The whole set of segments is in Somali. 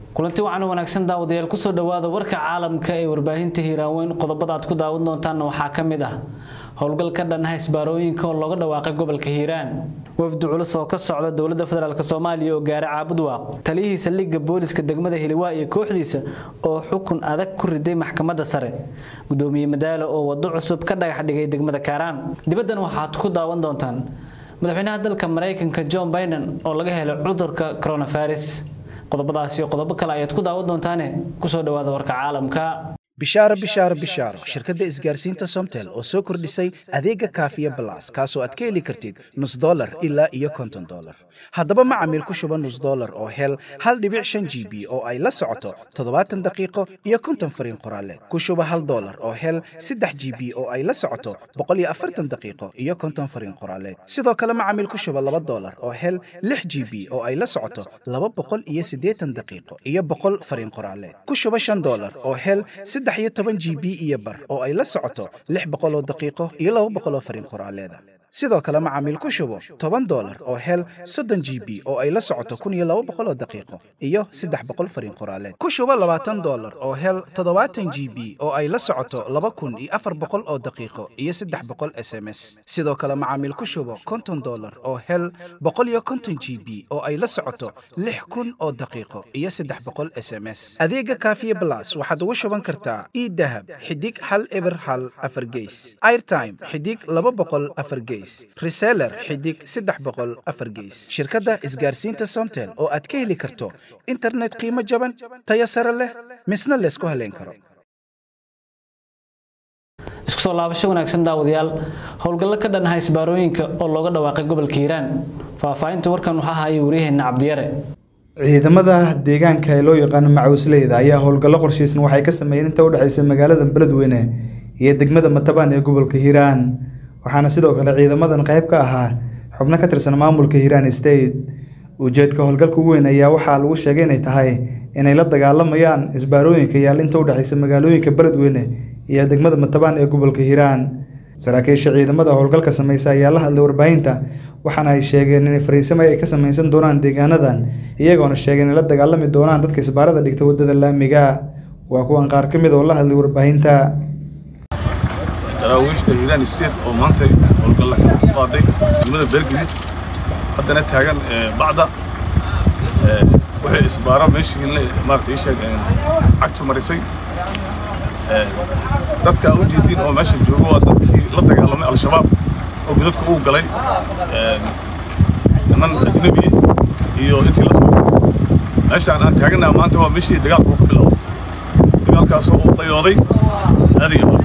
kulanti wacan wanaagsan daawadayaal kusoo dhawaada warka caalamka ee warbaahinta hiiraaweyn qodobada aad ku daawan doontaanna waxaa ka mid ah howlgal ka dhan ah isbaarooyinka oo looga dhawaaqay gobolka hiiraan wafdi culus oo ka socda dowladda federaalk soomaaliya oo gaaray caabudwaaq taliyihiisa liga booliska degmada hiliwaa iyo kooxdiisa oo xukun adag ku riday maxkamadda sare gudoomiye madaalo oo wado cusub ka dhagax dhigay degmada kaaraan dibaddan waxaad ku daawan doontaan madaxweynaha dalka maraykanka john biden oo laga helay cudurka coronavirus qodobadaas iyo qodobo kale ayaad ku daawan doontaane kusoo dhawaada warka caalamka bishaaro bishaaro bishaaro shirkadda isgaarsiinta somtel oo soo kordhisay adeega kaafiya balas kaasoo aad ka heli kartid nus dolar ilaa iyo konton dolar haddaba macamiil ku shuba nus dolar oo hel hal dhibic shan g b oo ay la socoto toddobaatan daqiiqo iyo konton fariin qoraaleed ku shuba hal dolar oo hel saddex g b oo ay la socoto boqol iyo afartan daqiiqo iyo konton fariin qoraaleed sidoo kale macamiil ku shuba laba dolar oo hel lix g b oo ay la socoto laba boqol iyo siddeetan daqiiqo iyo boqol fariin qoraaleed ku shuba shan dolar oo hel saddex iyo toban g b iyo bar oo ay la socoto lix boqol oo daqiiqo iyo laba boqol oo fariin qoraaleeda sidoo kale macaamiil ku shubo toban dolar oo hel soddon g b oo ay la socoto kun iyo laba boqol oo daqiiqo iyo saddex boqol fariin qoraaleed ku shubo labaatan dolar oo hel toddobaatan g b oo ay la socoto laba kun iyo afar boqol oo daqiiqo iyo saddex boqol s m s sidoo kale macaamiil ku shubo konton dolar oo hel boqol iyo konton g b oo ay la socoto lix kun oo daqiiqo iyo saddex boqol s m s adeega kaafiye blas waxaad ugu shuban kartaa idahab xidig hal eber hal afar geys airtime xidig laba boqol afar geys reseller xidig saddex boqol afar geys shirkadda isgaarsiinta somtel oo aad ka heli karto internet qiimo jaban tayo sare leh misna laysku haleyn karo isku soo laabasho wanaagsan daawadayaal howlgallo ka dhan ah isbaarooyinka oo looga dhawaaqay gobolka hiiraan faahfaahinta warkan waxaa hayay waryaheena cabdiyare ciidamada deegaanka ee loo yaqaano macawisleyda ayaa howlgallo qorshaysan waxay ka sameeyeen inta u dhexaysa magaalada beledweyne iyo degmada matabaan ee gobolka hiiraan waxaana sidoo kale ciidamadan qayb ka ahaa xubno ka tirsan maamulka hiiraan state ujeedka howlgalka ugu weyn ayaa waxaa lagu sheegay inay tahay inay la dagaalamayaan isbaarooyinka yaal inta u dhexaysa magaalooyinka beledweyne iyo degmada matabaan ee gobolka hiiraan saraakiisha ciidamada howlgalka sameysa ayaa la hadlay warbaahinta waxaana ay sheegeen inay fariisimo ay ka sameysan doonaan deegaanadan iyagoona sheegay inay la dagaalami doonaan dadka isbaarada dhigta wadada laamiga waa kuwan qaar ka mid oo la hadlay warbaahinta daraawiishta hiiraan state oo maanta howlgalla ku qaaday degmada beelgudud haddana taagan bacda waxay isbaaro meeshii maarata ii sheeg cagtu marisay dadka u jeedin oo meesha joogo waa dadkii la dagaalamay al-shabaab oo gudadka uu galay niman ajnabi iyo intii la soo meeshaan aan taaganaha maanta waa meeshii dagaalku ka bilowday dagaalkaasoo uu dayooday aadiga bar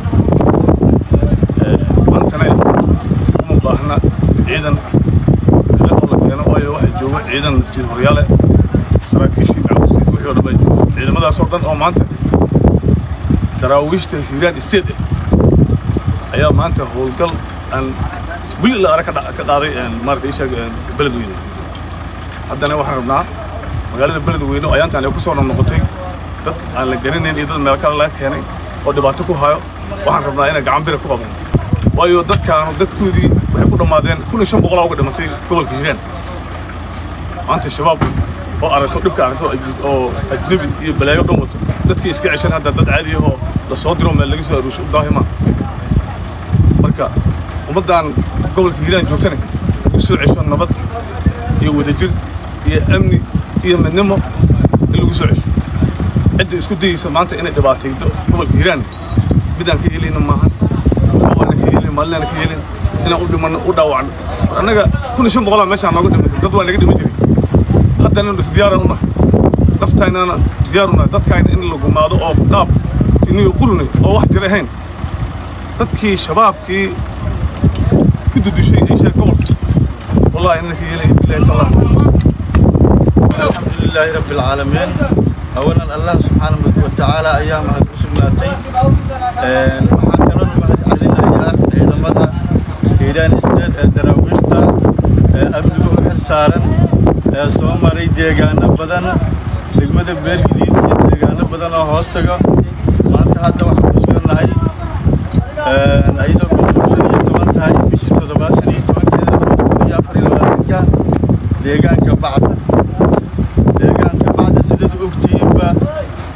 maantana uma baahna ciidan kale oo la keeno waayo waxaa jooga ciidan naftiid horyaale saraakiishii macawiskii wixii oo dhan baa jooga ciidamadaasoo dhan oo maanta daraawiishta hiiraan state eh ayaa maanta howlgal aan wili la arag ka qaaday maarata ishaag beledweyne haddana waxaan rabnaa magaalada beledweyne oo ayaantaan ay ku soo noqnoqotay dad aan la garanayn iyo dad meel kale laga keenay oo dhibaato ku hayo waxaan rabnaa inay gacan bira ku qabanto waayo dadkaanu dadkoodii waxay ku dhammaadeen kun iyo shan boqolaa uga dhimatay gobolka hiiraan maanta shabaab oo aragto dhibka aragto oo ajnabi iyo balaayo dhan wato dadkii iska ceshan hadda dad caadi ahoo la soo diro meel laga soo aruusho u daahima marka ummaddan gobolka hiiraan joogtana lagu soo cesho nabad iyo wadajir iyo amni iyo midnimo in lagu soo cesho cidda isku dayeysa maanta inay dhibaataydo gobolka hiiraan midaan ka yeelayna maahan waana ka yeelin maalinaan ka yeelin inaan u dhimanno u dhaawacno annaga kun iyo shan boqolaa meeshaan nooga dhimatay dad waa naga dhiman jiray haddana diyaaraan u nahay naftaynana diyaar u nahay dadkayna in la gumaado oo qaab tiniyo qurunay oo wax jir ahayn dadkii shabaabkii ku dudushay ay sheeg gobolka wallahi inna ka yeelay bilahi taala الحمد لله رب العالمين أولا الله سبحانه وتعالى أيام سماتي waxaan kaloo mahad celinayaa ciidamada hiiraan state ee daraawiishta ee amniga u xil saaran ee soo maray deegaano badan degmada beelgadiid iyo deegaano badan oo hoos taga maanta hadda waxaan ku sugannahay ayadoo bishii shan iyo toban tahay bishii toddobaad shan iyo tobankeeda labada kun iyo afar iyo labaatanka deegaanka bacda deegaanka bacda sidaad ogtihiinba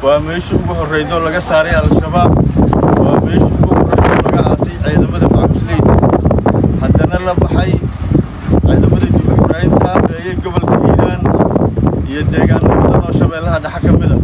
waa meeshii ugu horreydo laga saaray al-shabaab waa meeshii ugu horreydo laga aasay ciidamada macamusleyda haddana la baxay ciidamadii dib u xoreynta beeyey gobolka hiiraan iyo deegaano badan oo shabeellaha dhexe ka mida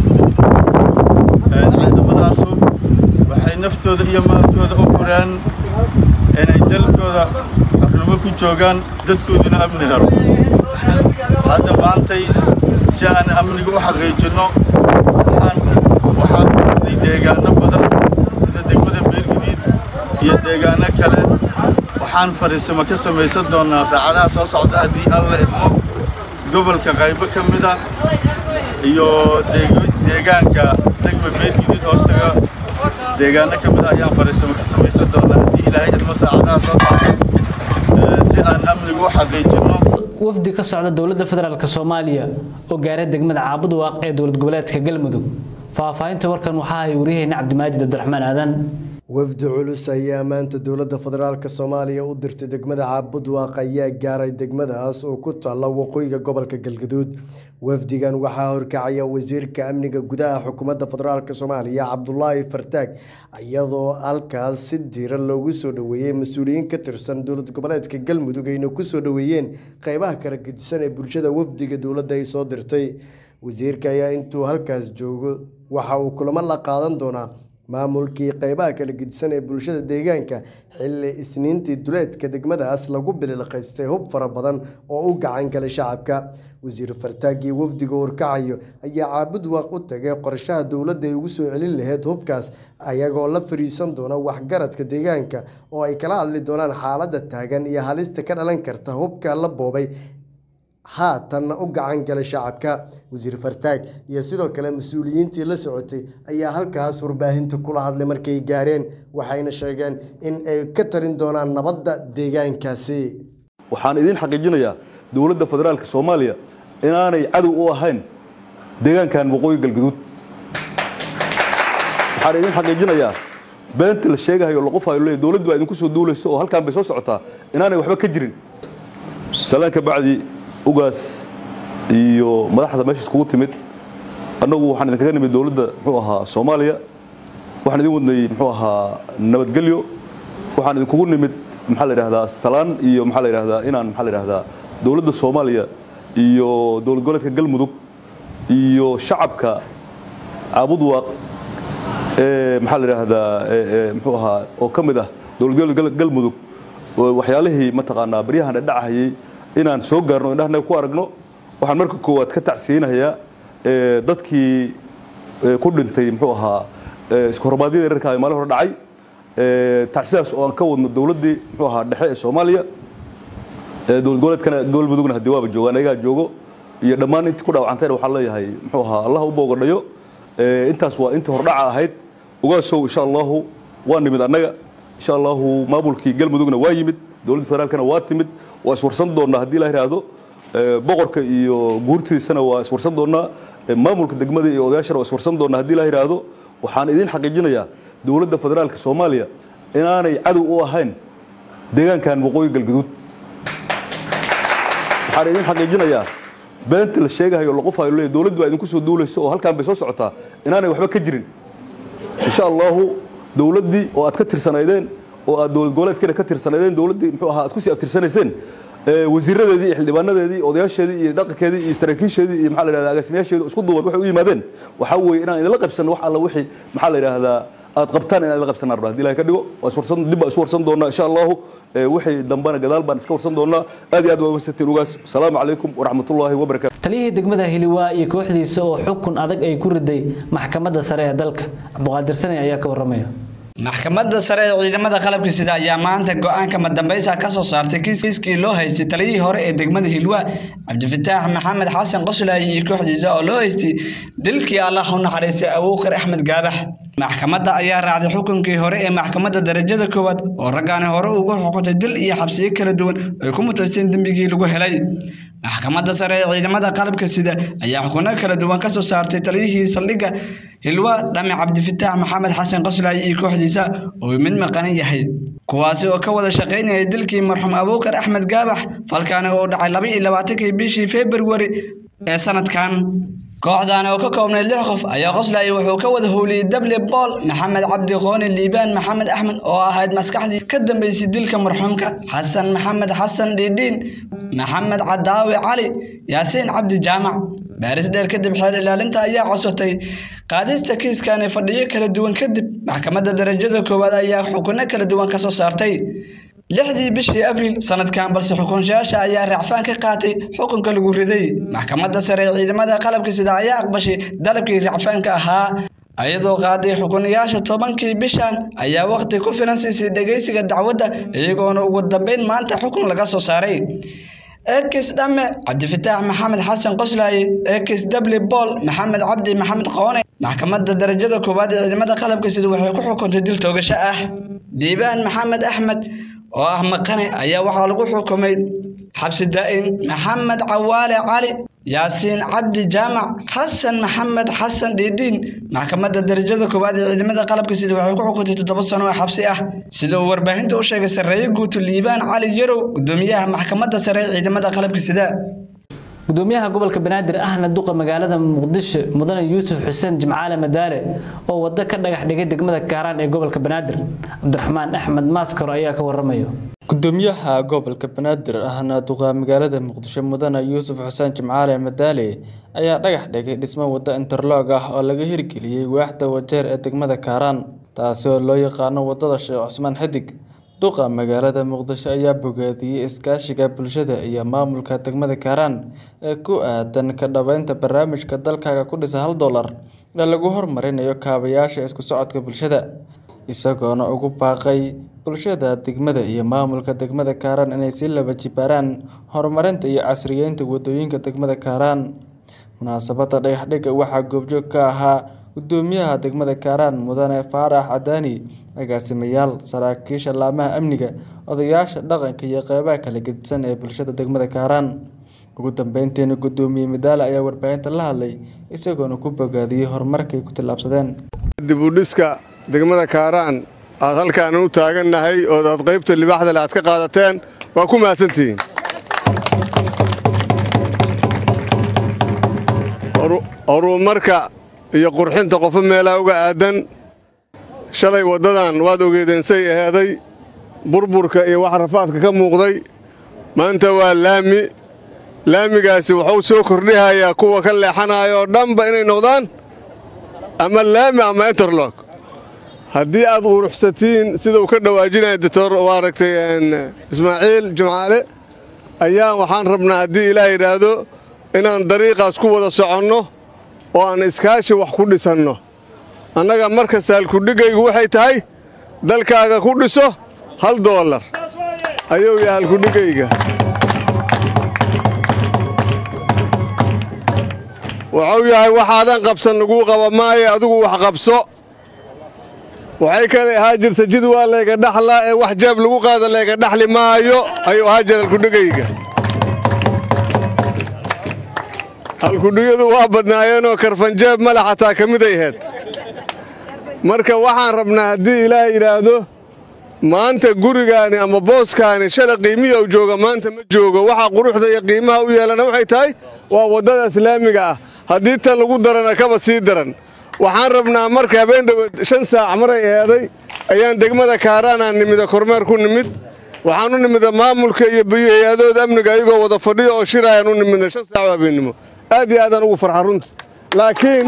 ciidamadaasu waxay naftooda iyo maalkooda u gureen inay dalkooda xornimo ku joogaan dadkooduna amni helo hadda maantay si aan amniga u xaqiijinno waxaan waxaan kordhay deegaano badan sida degmada beergadiid iyo deegaano kale waxaan fariisimo ka samaysan doonaa saacadaha soo socda haddii alla idmo gobolka qaybo ka mida iyo deegaanka degma beergadiid hoostaga deegaano ka mida ayaan fariisimo ka samaysan doonaa haddii ilaahay idmo saacadaha soo socda si aan amniga u xaqiijinno wafdi ka socda dowladda federaalk soomaaliya oo gaaray degmada caabud waaq ee dowlad goboleedka galmudug faahfaahinta warkan waxaa ay wariyaheyna cabdimaajid cabdiraxmaan aadan wafdi culus ayaa maanta dowladda federaalk soomaaliya u dirtay degmada caabudwaaq ayaa gaaray degmadaas oo ku taalla waqooyiga gobolka galgaduud wafdigan waxaa horkacaya wasiirka amniga gudaha xukuumadda federaalk soomaaliya cabdulaahi fartaag iyadoo halkaas si diiran loogu soo dhoweeyey mas-uuliyiin ka tirsan dowlad goboleedka galmudug ayna ku soo dhoweeyeen qeybaha kala gedisan ee bulshada wafdiga dowladda ay soo dirtay wasiirka ayaa intuu halkaas joogo waxa uu kulamo la qaadan doonaa maamulkii qeybaha kala gedisan ee bulshada deegaanka xilli isniintii duleedka degmadaas lagu bililqaystay hub fara badan oo u gacan galay shacabka wasiir fartaagii wafdiga urkacayo ayaa caabud waaq u tagay qorshaha dowladda ay ugu soo celin lahayd hubkaas ayagoo la fariisan doona waxgaradka deegaanka oo ay kala hadli doonaan xaaladda taagan iyo halista ka dhalan karta hubka la boobay haatanna u gacan galay shacabka wasiir fartaag iyo sidoo kale mas-uuliyiintii la socotay ayaa halkaas warbaahinta kula hadlay markay gaareen waxayna sheegeen in ay ka tarin doonaan nabadda deegaankaasi waxaan idiin xaqiijinayaa dowladda federaalka soomaaliya inaanay cadow u ahayn deegaankan waqooyi galgaduud waxaan idiin xaqiijinayaa beenta la sheegahayo laqofayo leeyahy dowladdu baa idinku soo duulayso oo halkaan bay soo socotaa inaanay waxba ka jirin salaan ka bacdi ugaas iyo madaxda meesha iskugu timid annagu waxaan idinkaga nimid dowladda muxuu ahaa soomaaliya waxaan idin wadnay muxuu ahaa nabadgelyo waxaan idinkugu nimid maxaa la yidhahdaa salaan iyo maxaa la yidhahdaa inaan maxaa la yidhahdaa dowladda soomaaliya iyo dowlad goboleedka galmudug iyo shacabka caabudwaaq ee maxaa la yidhahdaa muxuu ahaa oo ka mid ah dowlad goboleedka galmudug waxyaalihii mataqaanaa baryahan dhadhacahayay inaan soo gaarno indhahana ku aragno waxaan marka koowaad ka tacsiyeynayaa dadkii ku dhintay muxuu ahaa iskahormaadyada reerka ay maalin hore dhacay tacsidaas oo aan ka wadno dowladdii muxuu ahaa dhexe ee soomaaliya dowlad goboleedkana galmudugna haddii waaba joogaan ayagaa joogo iyo dhammaan intii ku dhaawacantayna waxaan leeyahay muxuu ahaa allah u boogadhayo intaas waa intii hordhaca ahayd ogaasow insha allahu waa nimid annaga insha allahu maamulkii galmudugna waa yimid dowladda federaalkana waa timid waa iswarsan doonnaa haddii la yidhaahdo boqorka iyo guurtiisana waa iswarsan doonnaa maamulka degmada iyo odayaashana waa iswarsan doonnaa haddii la yidhaahdo waxaan idiin xaqiijinayaa dowladda federaalka soomaaliya inaanay cadow u ahayn deegaankan waqooyi galgaduud waxaan idiin xaqiijinayaa beenta la sheegahayo laqofayo leeyahy dowladdu baa idinku soo duulayso oo halkaan bay soo socotaa inaanay waxba ka jirin insha allahu dowladdii oo aad ka tirsanaydeen oo aad dowlad goboleedkeena ka tirsanaydeen dowladdii muxuu ahaa aad ku sii abtirsanayseen wasiiradeedii iyo xildhibaanadeedii odayaasheedii iyo dhaqankeedii iyo saraakiisheedii iyo maxaa la yidhahdaa agaasimayaasheedii isku duuban waxay u yimaadeen waxaa weeye inaan idinla qabsan wax alla wixii maxaa la yidhaahdaa aad qabtaan inaan idinla qabsanaan rabaa haddii ilahay ka dhigo waa iswarsan dib baa isu warsan doonaa insha allahu wixii dambana gadaal baan iska warsan doonaa aad iyo aad waa wamasantiin ugaas asalaamu calaykum waraxmatullaahi wabarakatu taliyihii degmada hiliwaa iyo kooxdiisa oo xukun adag ay ku riday maxkamadda sare ee dalka cabdiqaadir sane ayaa ka waramaya maxkamadda sare ee ciidamada qalabka sida ayaa maanta go-aanka madambaysa ka soo saartay kiiskii loo haystay taliyihii hore ee degmada hilwa cabdifataax maxamed xasan qoslaayi iyo kooxdiisa oo loo haystay dilkii allah u naxariistay abuukar axmed gaabax maxkamadda ayaa raacday xukunkii hore ee maxkamadda darajada koowaad oo raggaani hore ugu xukuntay dil iyo xabsiyo kala duwan ay ku mutaysteen dembigii lagu helay maxkamadda sare ee ciidamada qalabka sida ayaa xukuno kala duwan ka soo saartay taliyihii saldhigga hilwa dhame cabdifataax maxamed xasan qoslaayi iyo kooxdiisa oo mid maqanan yahay kuwaasi oo ka wada shaqaynayay dilkii marxuum abuukar axmed gaabax falkaani oo dhacay laba iyo labaatankii bishii februari ee sanadkan kooxdan oo ka koobnay lix qof ayaa qoslaya wuxuu ka wada howliyey dable bool maxamed cabdi qooni liibaan maxamed axmed oo ahayd maskaxdii ka dambeysay dilka marxuumka xasan maxamed xasan dhiidhiin maxamed cadaawi cali yaasiin cabdi jaamac baaris dheer kadib xeel ilaalinta ayaa codsatay qaadista kiiskani fadhiyo kala duwan kadib maxkamadda darajada koowaad ayaa xukuno kala duwan ka soo saartay lixdii bishii abriil sanadkan balse xukunshayaasha ayaa raacfaan ka qaatay xukunka lagu riday maxkamadda sare ee ciidamada qalabka sida ayaa aqbashay dalabkii raacfaanka ahaa iyadoo qaaday xukunayaasha tobankii bishan ayaa waqti ku filan siisay dhegeysiga dacwadda iyagoona ugu dambeyn maanta xukun laga soo saaray ekis dhamme cabdifataax maxamed xasan qoslaaye ekis dable bool maxamed cabdi maxamed qoone maxkamadda darajada koowaad ee ciidamada qalabka sida waxay ku xukuntay dil toogasho ah diibaan maxamed axmed oo ah maqane ayaa waxaa lagu xukumay xabsi daa'in maxamed cawaale cali yaasiin cabdi jaamac xasan maxamed xasan dhiidhiin maxkamadda darajada koowaad ee ciidamada qalabka sida waxay ku xukuntay toddoba sano oo xabsi ah sida uu warbaahinta u sheegay sarreeye guuto liibaan cali yarow gudoomiyaha maxkamadda sare ee ciidamada qalabka sida gudoomiyaha gobolka banaadir ahna duqa magaalada muqdisho mudane yuusuf xuseen jimcaale madaale oo wado ka dhagax dhigay degmada kaaraan ee gobolka banaadir cabdiraxmaan axmed maaskaro ayaa ka waramayo gudoomiyaha gobolka banaadir ahna duqa magaalada muqdisho mudane yuusuf xuseen jimcaale madaale ayaa dhagax dhigay dhismo wado interlog ah oo laga hirgeliyey waaxda wajeer ee degmada kaaraan taasi oo loo yaqaano wadada sheekh cusmaan xidig duqa magaalada muqdisho ayaa bogaadiyey iskaashiga bulshada iyo maamulka degmada kaaraan ee ku aadan ka dhaweynta barnaamijka dalkaaga ku dhisa hal dollar ee lagu horumarinayo kaabayaasha isku socodka bulshada isagoona ugu baaqay bulshada degmada iyo maamulka degmada kaaraan inay si laba jibaaraan horumarinta iyo casriyeynta wadooyinka degmada kaaraan munaasabada dhagaxdhigga waxaa goobjoog ka ahaa gudoomiyaha degmada kaaraan mudane faarax cadaani agaasimayaal saraakiisha laamaha amniga odayaasha dhaqanka iyo qeybaha kala gedisan ee bulshada degmada kaaraan ugu dambeyntiina gudoomiye madaale ayaa warbaahinta la hadlay isagoona ku bogaadiyey horumarkay ku tillaabsadeen dib u dhiska degmada kaaraan aad halkaan u taagannahay oo aad qaybta libaaxdale aad ka qaadateen waa ku mahadsantihiin horumarka iyo qurxinta qofo meelaa uga aadan shalay waddadan waad ogeedeensay aheeday burburka iyo wax rafaadka ka muuqday maanta waa laami laamigaasi wuxuu soo kordhihayaa kuwa ka leexanaya oo dhanba inay noqdaan ama laami ama interlog haddii aad quruxsatiin sidau ka dhawaajinaya doctor waa aragtay ismaaciil jimcaale ayaa waxaan rabnaa haddii ilaah yidhaahdo inaan dariiqaas ku wada soconno oo aan iskaashi wax ku dhisanno annaga mar kasta halkudhigaygu waxay tahay dalkaaga ku dhiso hal doolar ayuu yahay halkudhigayga wuxuu yahay waxaadan qabsan laguu qaba maayo adigu wax qabso waxay kale ahaa jirta jid waa layga dhaxlaa ee wax jeeb lagu qaada layga dhaxli maayo ayuu ahaa jira halkudhigayga halkudhigyadu waa badnaayeenoo karfanjeeb male xataa ka miday ahayd marka waxaan rabnaa haddii ilaah yidhaahdo maanta gurigaani ama booskaani shala qiimihi u jooga maanta ma joogo waxaa quruxda iyo qiimaha u yeelana waxay tahay waa waddada islaamiga ah haddii tan lagu darana kaba sii daran waxaan rabnaa marka habeen dhoweed shan saac maray eeday ayaan degmada kaaraanaan nimida kormeer ku nimid waxaan u nimida maamulka iyo hay-adooda amniga ayagoo wada fadhiyo oo shiraayaan u nimidna shan saac oo habeennimo aad iyo aadaan ugu farxa runta laakiin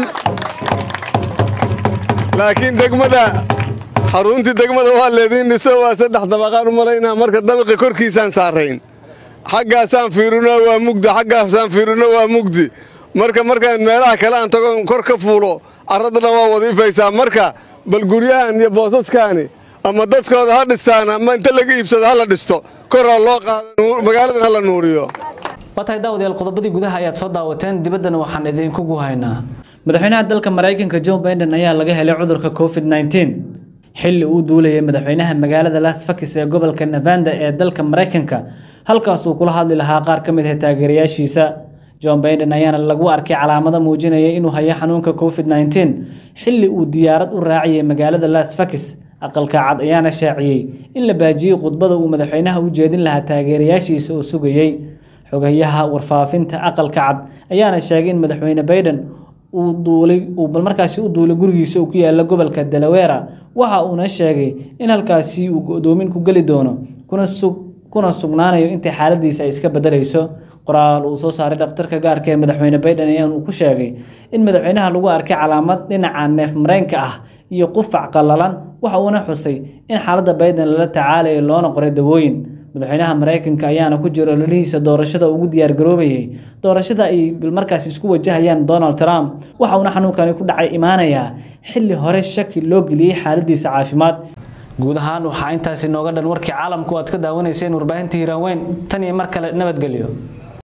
laakiin degmada xaruntii degmada waa leediin dhiso waa saddex dabaqaan u malaynaa marka dabiqi korkiisaan saarayn xaggaasaan fiirino waa mugdi xaggaasaan fiirino waa mugdi marka markaan meelaha kale aan tago kor ka fuulo carradana waa wadiifaysaa marka bal guryahan iyo boosaskaani ama dadkooda ha dhistaan ama inta laga iibsado ha la dhisto kor ha loo qaado magaaladan ha la nuuriyo watahay daawadayaal qodobadii gudaha ayaad soo daawateen dibaddana waxaan idinkugu haynaa madaxweynaha dalka maraykanka john biden ayaa laga helay cudurka covid 19 xilli uu duulayay madaxweynaha magaalada las vegas ee gobolka nevada ee dalka maraykanka halkaas uu kula hadli lahaa qaar ka mid ah taageerayaashiisa john biden ayaana lagu arkay calaamado muujinaya inuu hayo xanuunka covid 19 xilli uu diyaarad u raaciyay magaalada las vegas aqalka cad ayaana shaaciyey in la baajiyey khudbada uu madaxweynaha u jeedin lahaa taageerayaashiisa oo sugayey xogayaha warfaafinta aqalka cad ayaana sheegay in madaxweyne biden uu duulay uu bal markaasi u duulay gurigiisa uu ku yaala gobolka Delaware waxa uuna sheegay in halkaasi uu go'doomin ku geli doono kuna sug kuna sugnaanayo inta xaaladiisa ay iska bedelayso qoraal uu soo saaray dhakhtarka gaarka ee madaxweyne Biden ayaa uu ku sheegay in madaxweynaha lagu arkay calaamad dhinaca neef mareenka ah iyo qufac qallalan waxa uuna xusay in xaaladda Biden lala tacaalayo loona qoray dawooyin madaxweynaha Mareykanka ayaana ku jira ololihiisa doorashada ugu diyaar garoobayay doorashada ay markaas isku wajahayaan Donald Trump waxa uuna xanuunkani ku dhacay imaanaya xilli hore shaki loo geliyay xaaladiisa caafimaad guud ahaan waxaa intaasi nooga dhan warkii caalamku aad ka daawanayseen warbaahinta hiiraan weyn tan iyo mar kale nabadgelyo